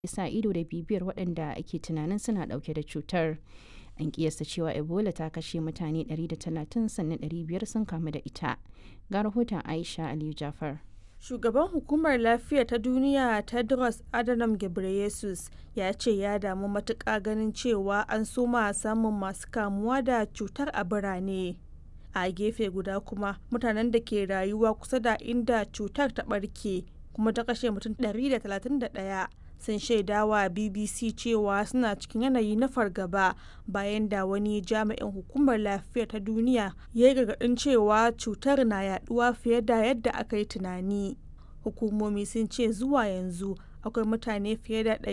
sa ido da bibiyar waɗanda ake tunanin suna ɗauke da cutar. An kiyasta cewa Ebola ta kashe mutane 130 sannan 500 sun kamu da ita. Ga rahoton Aisha Aliyu Jafar. Shugaban Hukumar Lafiya ta Duniya Tedros Adhanom Ghebreyesus ya ce ya damu matuƙa ganin cewa an soma samun masu kamuwa da cutar a birane. A gefe guda kuma mutanen da ke rayuwa kusa da inda cutar ta ɓarke kuma ta kashe mutum 131 sun shaidawa BBC cewa suna cikin yanayi na fargaba bayan da wani jami'in hukumar lafiya ta duniya ya yi gargaɗin cewa cutar na yaduwa fiye da yadda aka yi tunani. Hukumomi sun ce zuwa yanzu akwai mutane fiye da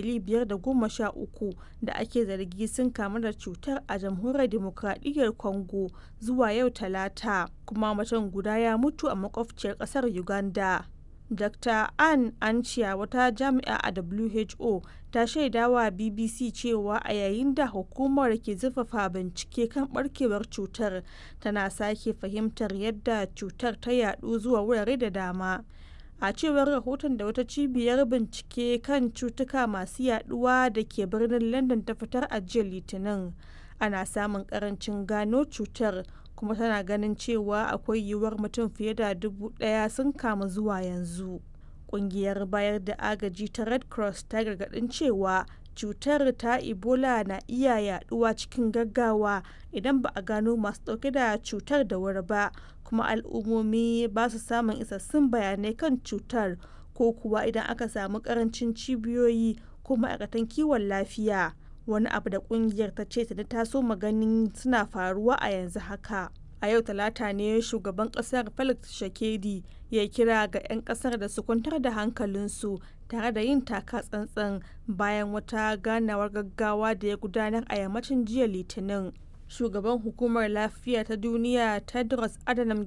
513 da ake zargi sun kamu da cutar a jamhuriyar demokradiyyar Congo zuwa yau talata kuma mutum guda ya mutu a makwabciyar ƙasar Uganda. Dr. Anne Ancia wata jami'a a WHO ta shaidawa BBC cewa a yayin da hukumar ke zurfafa bincike kan barkewar cutar tana sake fahimtar yadda cutar ta yadu zuwa wurare da dama. A cewar rahoton da wata cibiyar bincike kan cutuka masu yaduwa da ke birnin London ta fitar a jiya Litinin, ana samun karancin gano cutar kuma tana ganin cewa akwai yiwuwar mutum fiye da dubu daya sun kamu zuwa yanzu. Kungiyar bayar da agaji ta Red Cross ta gargadin cewa cutar ta Ebola na iya yaduwa cikin gaggawa idan ba a gano masu dauke da cutar da wuri ba kuma al'ummomi ba su samun isassun bayanai kan cutar ko kuwa idan aka samu karancin cibiyoyi ko ma'aikatan kiwon lafiya. wani abu da kungiyar ta ce ta taso maganin suna faruwa a yanzu haka a yau talata ne shugaban kasar felix shakedi ya kira ga 'yan kasar da su kwantar da hankalinsu tare da yin taka tsantsan bayan wata ganawar gaggawa da ya gudanar a yammacin jiya litinin shugaban hukumar lafiya ta duniya tedros adhanom